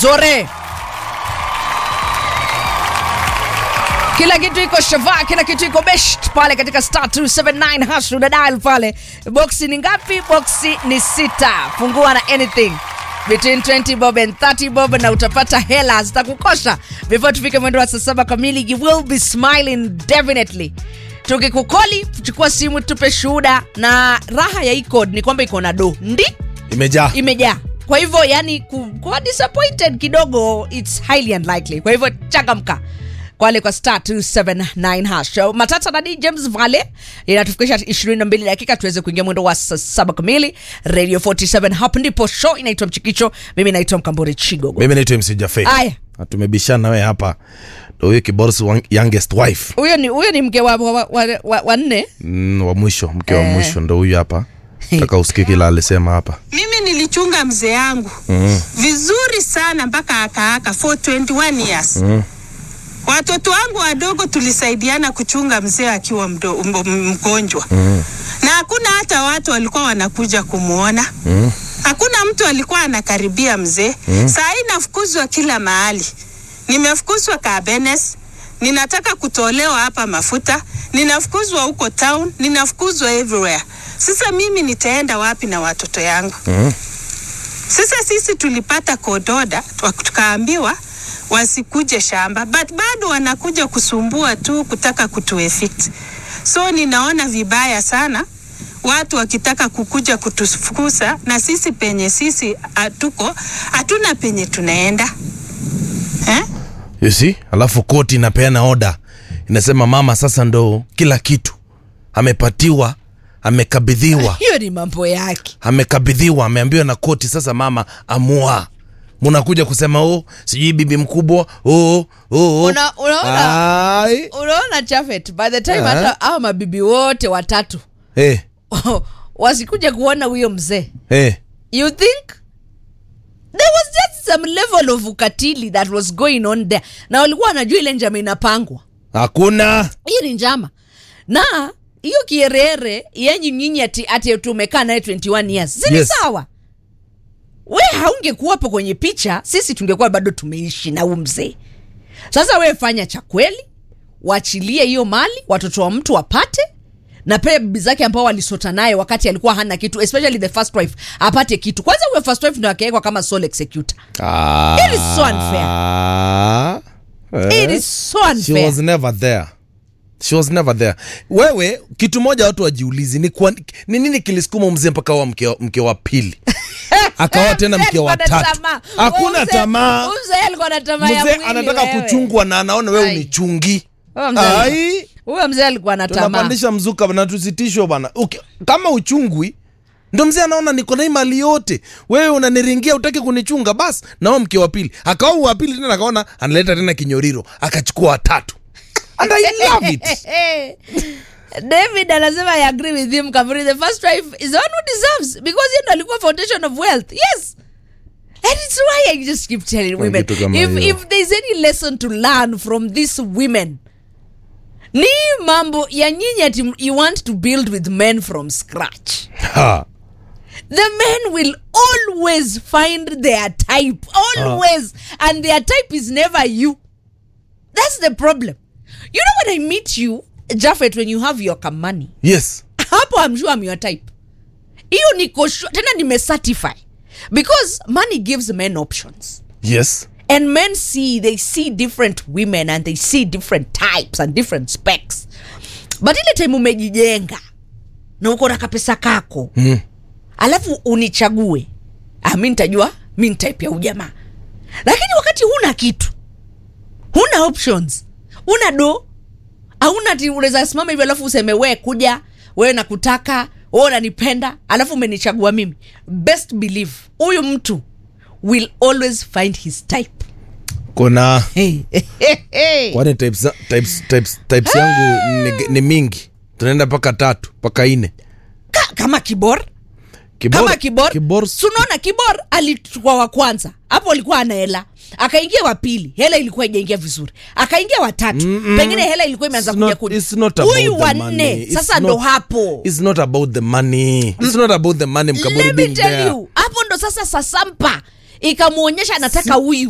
vizuri kila kitu iko shava kila kitu iko best pale katika star 279 hash una dial pale boksi ni ngapi boksi ni sita fungua na anything between 20 bob and 30 bob na utapata hela zitakukosha before tufike mwendo wa saa saba kamili you will be smiling definitely tukikukoli chukua simu tupe shuhuda na raha ya hii code ni kwamba iko na do ndi imejaa imejaa kwa hivyo yani ku- kuwa disappointed kidogo its highly unlikely kwa hivyo changamka kwale kwa star 279 hash So, matata nani james vale inatufikisha 22 dakika tuweze kuingia mwendo wa saa saba kamili radio 47 hapo ndipo show inaitwa mchikicho mimi naitwa mkamburi chigogo mimi naitwa mc jafe aya Na tumebishana wewe hapa ndo huyo kiboros wa- youngest wife huyo ni huyo ni mke wa, wa, wa, wa, wa nne mm, wa mwisho mke wa Eh. mwisho ndo huyu hapa taka usikie kila alisema hapa mimi nilichunga mzee yangu mm. vizuri sana mpaka akaaka for 21 years mm. watoto wangu wadogo tulisaidiana kuchunga mzee akiwa mdo, m- m- mgonjwa mm. na hakuna hata watu walikuwa wanakuja kumwona mm. hakuna mtu alikuwa anakaribia mzee mm. saa hii nafukuzwa kila mahali nimefukuzwa kabenes ninataka kutolewa hapa mafuta ninafukuzwa huko town ninafukuzwa everywhere sasa mimi nitaenda wapi na watoto yangu mm. sasa sisi tulipata kododa tuka- tukaambiwa wasikuje shamba but bado wanakuja kusumbua tu kutaka kutuefict so ninaona vibaya sana watu wakitaka kukuja kutufukuza na sisi penye sisi hatuko hatuna penye tunaenda eh? you see alafu koti inapeana oda inasema mama sasa ndo kila kitu amepatiwa amekabidhiwa hiyo ni mambo yake amekabidhiwa ameambiwa na koti sasa mama amua munakuja kusema o sijui bibi mkubwa o o Una- unaona- Ai. unaona chafet by the time Ah. hata awa mabibi wote watatu Eh, wasikuja kuona huyo mzee eh. you think there was just some level of ukatili that was going on there na walikuwa wanajua ile njama inapangwa hakuna hii ni njama na hiyo kierere yenyu nyinyi ati, ati tumekaa naye 21 years sini Yes. sawa we haungekuwapo kwenye picha sisi tungekuwa bado tumeishi na huu mzee sasa we fanya cha kweli waachilie hiyo mali watoto wa mtu wapate na pia bibi zake ambao walisota naye wakati alikuwa hana kitu especially the first wife apate kitu kwanza huyo first wife ndo akawekwa kama sole executor It is so unfair. Ah. Eh. it is so She unfair was never there she was never there wewe kitu moja watu wajiulizi ni, kwa, ni nini kilisukuma mzee mpaka wa mke, wa- mke wa pili akawa tena Mzee mke wa alikuwa na tatu tamaa. hakuna Huyu mzee- tamaa huyu mzee alikuwa na tamaa ya mzee mwili anataka wewe. kuchungwa na anaona wewe Ai. unichungi Huyo mzee alikuwa- ai huyo mzee alikuwa na tamaa tunapandisha mzuka na tusitishwe bana Uki- kama uchungwi ndo mzee anaona niko na hii mali yote wewe unaniringia utaki kunichunga bas nawa mke wa pili akawa wa pili tena akaona analeta tena kinyoriro akachukua watatu and i love it david anasema i agree with him Kavuri. the first wife is the one who deserves because yeye ndo alikuwa foundation of wealth yes and it's why i just keep telling Kwa women kitu kama if, hiyo. if there's any lesson to learn from these women ni mambo ya nyinyi ati you want to build with men from scratch ha. the men will always find their type always and their type is never you that's the problem you know when i meet you jaffet when you have your kamani yes hapo i'm sure i'm your type hiyo niko sure tena nimecertify because money gives men options yes and men see they see different women and they see different types and different specs but ile time umejijenga na uko na kapesa kako mm. alafu unichague ah, mi nitajua mi ni type ya ujamaa lakini wakati huna kitu huna options una do hauna ti unaweza simama hivyo alafu useme we kuja wewe nakutaka wewe unanipenda alafu umenichagua mimi best believe huyu mtu will always find his type kuna hey. hey. kwani types, types, types, types yangu ni, ni mingi tunaenda mpaka tatu mpaka ine Ka, kama kibor Kibor- kama kibor, kibor sunaona kibor alichukua wa kwanza hapo alikuwa ana hela akaingia wa pili hela ilikuwa ijaingia vizuri akaingia watatu mm pengine hela ilikuwa imeanza It's kuja not- kuja it's not about huyu the wa money. nne It's sasa not- ndo hapo It's not about the money. It's not about the money Mkaburi let me being tell there. you hapo ndo sasa sasampa ikamwonyesha anataka huyu